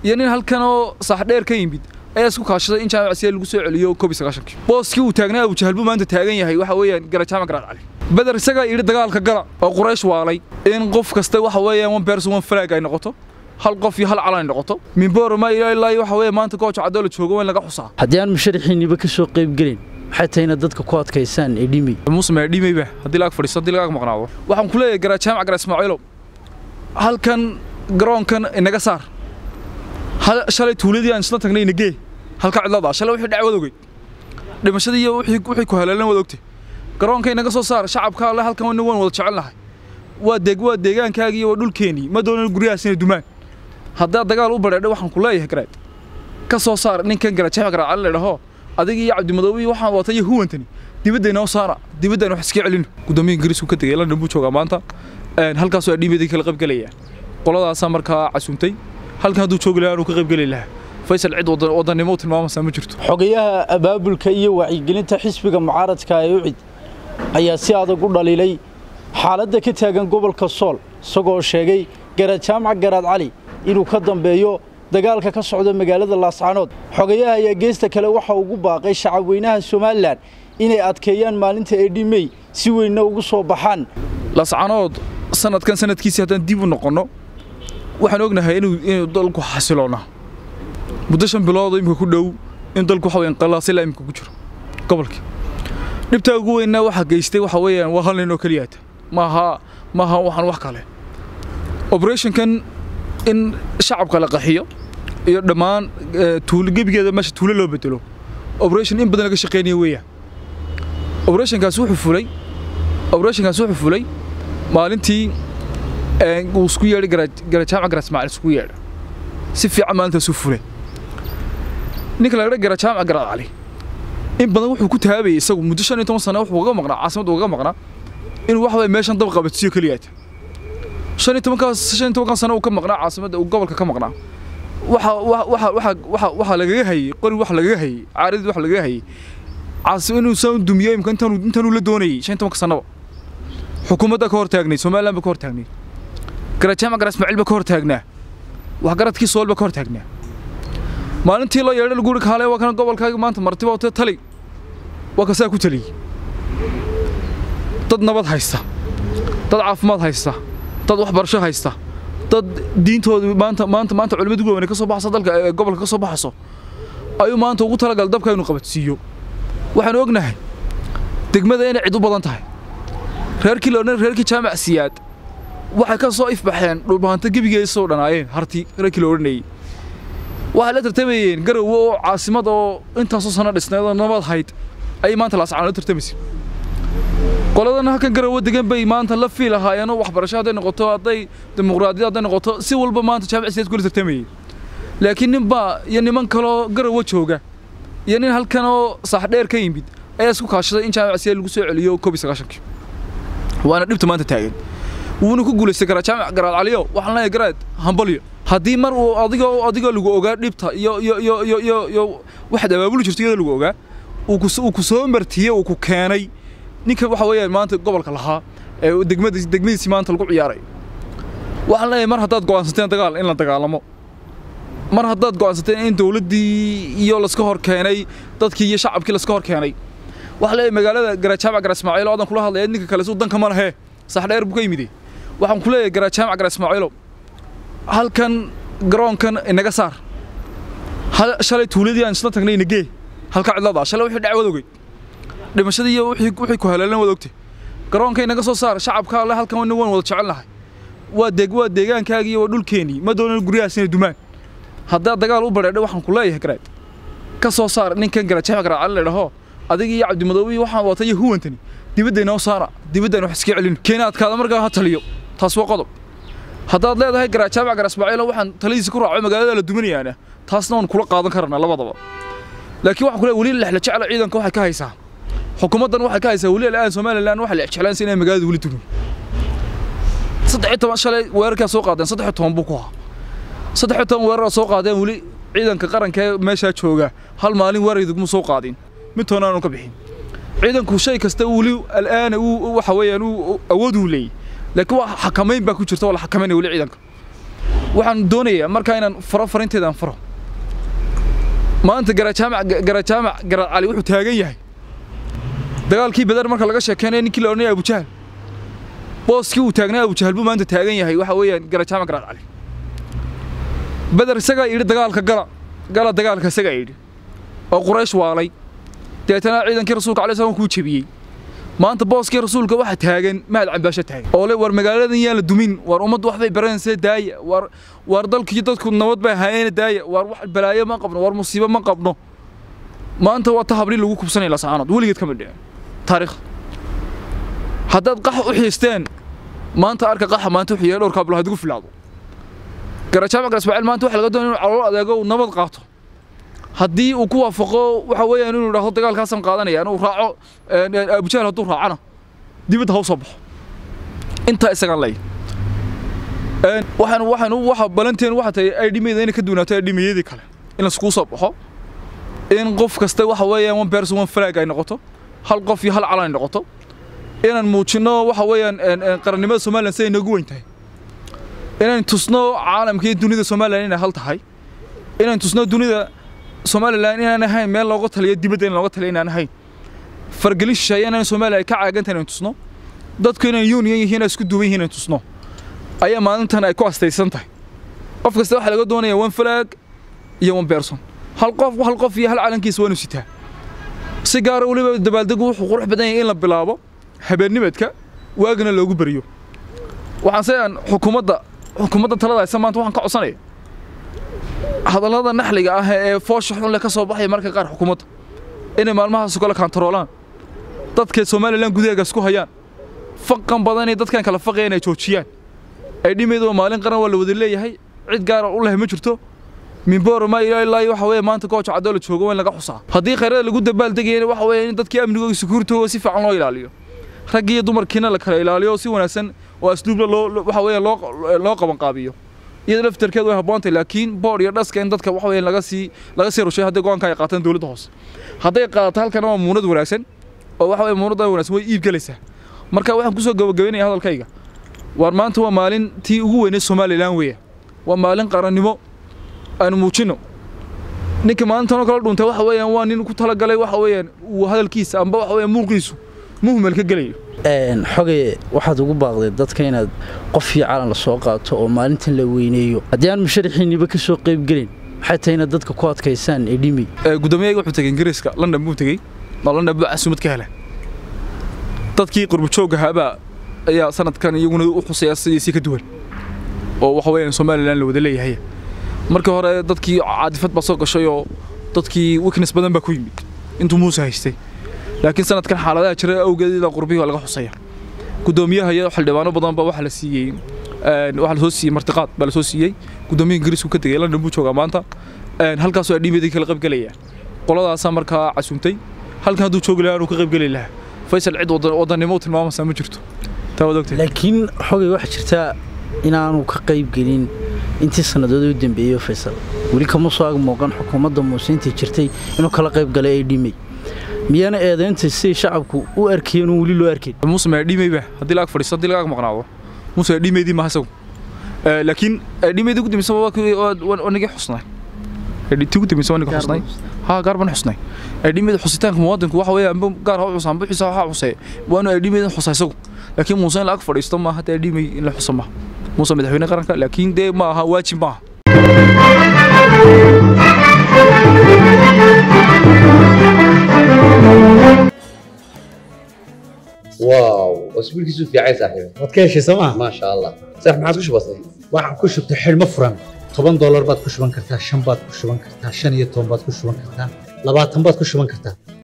iyo nin halkan oo saaxdheer ka yimid ayaa isku kaashaday in jaamac siyaad lagu soo celiyo koob iyo sagaashankii booskii uu taagnaa abu jahal buu maanta taagan yahay waxa weeyaan gara jaamac garaad cali beder isagaa yidhi dagaalka gala oo quraysh waalay in qof kasta waxa weeyaan one person one flag ay noqoto hal qof iyo hal calan ay noqoto minboorma ilaa ilaa waxa weeye maanta gooja cadoo la joogo waa in laga xusaa haddii aan musharaxiinniba ka soo qayb gelin maxay tahay inaad dadka ku adkaysaan ee dhimi muuse maa dhimayba haddii laga fadhiisto haddii laga maqnaado waxaan ku leeyahay garaa jaamac garaa ismaaciilow halkan garoonkan inaga saar shalay tuuladii aan isla tagnay inagee halka cidlada shalay wixii dhacwad ogey dhimashadii iyo wixii ku haleelan wad ogtay garoonka inaga soo saar shacabka alle halkan wana waan wada jecel nahay waa deeg waa deegaankaagii iyo waa dhulkeenii ma doonan guryahaas inay dumaan haddaad dagaal u badheedha waxaan ku leeyahay garaad ka soo saar ninkan gara jaamac garaa cali ladhaho adiga iyo cabdimadoobi waxaan wata iyo huwantani dibadda inoo saara dibadda wax iska celino guddoomiyaha ingiriisku ka tegay london buu joogaa maanta halkaasoo adhiimadii kala qaybgelaya qoladaasaa markaa casuumtay halkan hadduu joogi lahaa anuu ka qaybgeli lahaa faysal cid wadannimo u tilmaamaysaa ma jirto xogayaha abaabulka iyo wacyigelinta xisbiga mucaaradka ee ucid ayaa si adag u dhaliilay xaaladda ka taagan gobolka sool isagoo sheegay garaad jaamac garaad cali inuu ka dambeeyo dagaalka ka socda magaalada laascaanood xogayaha ayaa geesta kale waxa ugu baaqay shacabweynaha somalilan inay adkeeyaan maalinta eedhi mey si weynna ugu soo baxaan laascaanood sanadkan sanadkiisii haddaan dib u noqonno waxaan ognahay inuu dalku xasiloona muddo shan bilood imika ku dhow in dalku waxa weeyaan qalaasila imika ku jiro gobolkii dhibtaa ugu weynna waxa geystay waxa weeyaan waa hal nin oo keliyaata maaha maaha waxaan wax kale operationkan in shacabka la qaxiyo iyo dhammaan tuulo gebigeeda meesha tuulo loo bedelo operation in badan laga shaqeynaya weeyaan operationkaas wuxuu fulay operationkaas wuxuu fulay maalintii uu isku yeedhay garajaamac gara ismaaciil isku yeedhay si fiican maalintaas u fulay ninka la yidhaa garajaamac garaad cali in badan wuxuu ku taabayay isagu muddo shan iyo toban sano wuxuu uga maqnaa caasimadda uga maqnaa inuu waxa waye meeshan dab qabadsiyo keliyaata shan iyo tobankaas shan iyo tobankan sano uu ka maqnaa caasimadda uu gobolka ka maqnaa waxa waxa waxa waxa waxa lagaga hayay qori waxa lagaga hayay caaradii waxa lagaga hayay caasi inuu soo dumiyo imka intaanu intaanu la doonayay shan iyo tobanka sanaba xukuumadda ka hor taagnay somaliland ba ka hor taagnay garajaamac gara ismaaciil ba ka hor taagnaa waxgaradkii sool ba ka hor taagnaa maalintii loo yeedhay lagu uri kaale waa kana gobolkaaga maanta martiba wata tali waa kasaa ku taliyey dad nabad haysta dad caafimaad haysta dad waxbarasho haysta dad diintooda maanta maanta maanta culimmadu waaweyn ka soo baxaysa dalka ee gobolka ka soo baxayso ayuu maanta ugu talagal dabka inuu qabadsiiyo waxaanu ognahay degmada inay cid u badan tahay reerkii la odhan reerkii jaamac siyaad waxay ka soo ifbaxeen dhulbahanto gebigeeda soo dhanaayeen harti reerkii la odhanayey waxay la tartamayeen garowe oo caasimad oo intaasoo sano dhisnayd oo nabad hayd ayay maanta laascaan la tartamaysay qoladan halkan garowe degan bay maanta la fiil ahaayeenoo waxbarasho hadday noqoto hadday dimuqraadiyad hadday noqoto si walba maanta jaamac siyaad kula tartamayey laakiin nin baa iyo niman kaloo garowe jooga iyo nin halkan oo saaxdheer ka yimid ayaa isku kaashaday in jaamac siyaad lagu soo celiyo koob iyo sagaashankii waana dhibta maanta taagan wuuna ku guulaystay garaa jaamac garaad caliyo waxaan leeyahay garaad hambalyo haddii mar uu adigoo adigoo lagu ogaa dhibta iyo iyo iyo iyo iyo iyo waxaad abaabuli jirto iyadoo lagu ogaa uu ku uu ku soo martiyey uu ku keenay ninka waxa weeyaan maanta gobolka lahaa ee degmada degmadiisii maanta lagu ciyaaray waxaan leeyahay mar haddaad go'aansateen dagaal in la dagaalamo mar haddaad go'aansateen in dowladdii iyo laska hor keenay dadkii iyo shacabkii laska hor keenay waxaan leeyahay magaalada garajaamac gara ismaaciil oo adan kula hadlaya ninka kale suu danka ma lahee saxdheer buu ka yimid waxaan ku leeyahay garajaamac gara ismaaciilow halkan garoonkan inaga saar shalay tuuladii aan isla tagnay inagee halka cidlada shalay wixii dhacwad ogey dhimashadii iyo wixii wixii ku haleelan wad ogtay garoonka inaga soo saar shacabka alle halkan wana waan wada jecel nahay waa deeg waa deegaankaagii iyo waa dhulkeenii ma doonan guryahaas inay dumaan haddaad dagaal u badheedha waxaan ku leeyahay garaad ka soo saar ninkan garajaamac garaad cali ladhaho adiga iyo cabdimadoobi waxaan wata iyo huwantani dibadda inoo saara dibadda wax iska celino keena adkaada markaa ha taliyo taas waa qodob haddaad leedahay garajaamac gara ismaaciilo waxaan taladiisa ku raaco magaalada la duminayaana taasna waan kula qaadan karnaa labadaba laakiin waxaan ku leeyahay weli lexla jecla ciidanka waxay ka haysaa xukuumaddan waxay ka haysaa weli al'aan somalilan waxay la jeclaansa inay magaalada weli dumin saddex iyo toban shalay weerarkaa soo qaadeen saddex iyo toban buu ku ahaa saddex iyo toban weerar soo qaadeen weli ciidanka qaranka ee meeshaa jooga hal maalin weerar iduguma soo qaadin mid toona aanu ka bixin ciidanku shay kasta weli al'aana waxa weeyaan uu awood uu leeyahy laakiin waa xakamayn baa ku jirta waa la xakamayna weli ciidanka waxaan doonayaa markaa inaan faro farinteedaan faro maanta garajaamac garajaamac garaad cali wuxuu taagan yahay dagaalkii badar marka laga sheekeynaya ninkii la odhanaya abujahal booskii uu taagnaa abujahal buu maanta taagan yahay waxa weeyaan garajaamac garaad cali badar isagaa yidhi dagaalka gala gala dagaalka isagaa yidhi oo quraysh waalay deetana ciidankii rasuulka alai slam kuu jebiyey maanta booskii rasuulka waxa taagan mahad cambaasho taagan oo le war magaaladan yaan la dumin war ummaddu waxbay baranaysa daaya war war dalkii dadku nabad bay hayeena daaya war wax balaayo ma qabno war musiibo ma qabno maanta waa ta habli lagu kubsanaya lasaanood weligeed kama dhicin taariikh haddaad qax u xiisteen maanta arka qaxa maanta wuxuu yahay dhowr kaablo hadigu filaado garajaamac gar ismaaciil maanta waxa laga doonaya inuu calool adeego uu nabad qaato haddii uu ku waafaqo waxa weeyaan inuu idhaahdo dagaalkaasaan qaadanaya inuu raaco abujahal hadduu raacana dibadda ha u soo baxo intaa isagaan lay waxaan waxaan waxa balanteen waxa tahay ay dhimayda inay ka duunaato ay dhimayadii kale in laiskugu soo baxo in qof kasta waxa weeyaan one person one flag ay noqoto hal qof iyo hal calan ay noqoto inaan muujinno waxa weeyaan qarannimada somaliland siday noogu weyn tahay inaan tusno caalamka iyo dunida somaliland inay hal tahay inaan tusno dunida somalilan inaan ahayn meel looga taliyo dibadda in looga taliyo inaan ahayn fargelin shisheeye inaan somaliya ay ka caagantahay inaan tusno dadku inaan union yihiin inay isku duuban yihiin inaan tusno ayaa maalintan ay ku astaysan tahay qof kasta waxaa laga doonaya one flag iyo one person hal qof hal qof iyo hal calankiisa waa inuu sitaa si gaara weliba dabaaldegu wuxuu qurux badan yahay in la bilaabo habeennimadka waagana loogu beriyo waxaan se aan xukuumadda xukuumadda talada haysa maanta waxaan ka codsanaya hadallada naxliga ah ee foosha xun leh ka soo baxaya marka qaar xukuumadda inay maalmahaas kale kantaroolaan dadka somalilan gudaheega isku hayaan faqan badan ee dadkan kala faqaya inay joojiyaan ay dhimaydu maalin qaran waa la wada leeyahay cid gaara u leh ma jirto minboor ma ilaa ilaa waxa weeye maanta gooja cadoo la joogo waa in laga xusaa haddii khayrada lagu dabaaldegayana waxa weeye in dadkii amnigooda sukuurtooda si fiican loo ilaaliyo raggii iyo dumarkiina la kala ilaaliyo si wanaagsan oo asluubla loo waxa weeye loo loo qaban qaabiyo iyada laftarkeed way habboontahay laakiin boodh iyo dhaska in dadka waxa weeye laga sii laga sii rushay hadday go'aanka ay qaataan dowladda hoose hadday qaadato halkana waa muunad wanaagsan oo waxa weeye muunadda wanaagsan way iib galaysaa marka waxaan kusoo gabagabaynayaa hadalkayga waar maanta waa maalin tii ugu weyneed somalilan weeya waa maalin qarannimo aanu muujinno ninka maalintanoo kala dhuntay waxa weeyaan waa nin ku talagalay waxa weeyaan uu hadalkiisa amba waxa weeyaan muuqiisu muhmel ka gelayo xogay waxaad ugu baaqday dadka inaad qof iyo calan la soo qaato oo maalintan la weyneeyo haddii aan musharaxiinniba ka soo qaybgelin maxay tahay inaad dadka ku adkaysaan ee dhimi gudoomiyaga wuxuu tegey ingiriiska london buu tegey oo london buu casuumad ka helay dadkii qurbujoogga haabaa ayaa sanadkan iyaguna u xusaya sidiisii ka duwan oo waxa weeyaan somalilan la wada leeyahay markii hore dadkii caadifad baa soo gashay oo dadkii weakness badan baa ku yimid intuu muuse haystay laakiin sanadkan xaaladaha jira awgeed ilaa qurbihii waa laga xusaya gudoomiyaha iyo xildhibaano badan baa waxaa la siiyey waxaa lasoo siiyey martiqaad baa lasoo siiyey gudoomiyaha ingiriisku ka tegey london buu joogaa maanta halkaasoo adhiimadii kala qaybgelaya qoladaasaa markaa casuumtay halkan hadduu joogi lahaa inuu ka qaybgeli lahaa faysal cid wadannimo u tilmaamaysaa ma jirto taa waad ogtay laakiin xogay waxaa jirtaa inaanu ka qaybgelin intii sannadood u dambeeyey faysal weli kama soo ag muuqan xukuumadda muuse intii jirtay inuu kala qayb galay ay dhimay miyaana eedaynta siday shacabku u arkayeen uun weli loo arkayn muuse ma dhimayba haddii laag fadhiisto haddii lagaag maqnaado muuse dhimaydii maaha isagu laakiin dhimaydii ugu dambaysa waa nagii xusnay tii ugu dambaysa waa nagii xusnay haa gaar baan xusnay dhimayda xusitaanka muwaadinku waxa weeye amba gaar ha u xusaan buxiisa ha xusee waanu dhimayda xusa isagu laakiin muuse in laag fadhiisto maaha haddii dhimay in la xusa maaha muuse madaxweyne qaranka laakiin dee ma aha waajib maaha واو اسبوع كيسو في عايز صاحبي waad ka heshay sooma ما شاء الله صح ما عادش بسيط waxaan ku shubtay xidhmo furan toban doolar baad ku shuban kartaa shan baad ku shuban kartaa shan iyo toban baad ku shuban kartaa labaatan baad ku shuban kartaa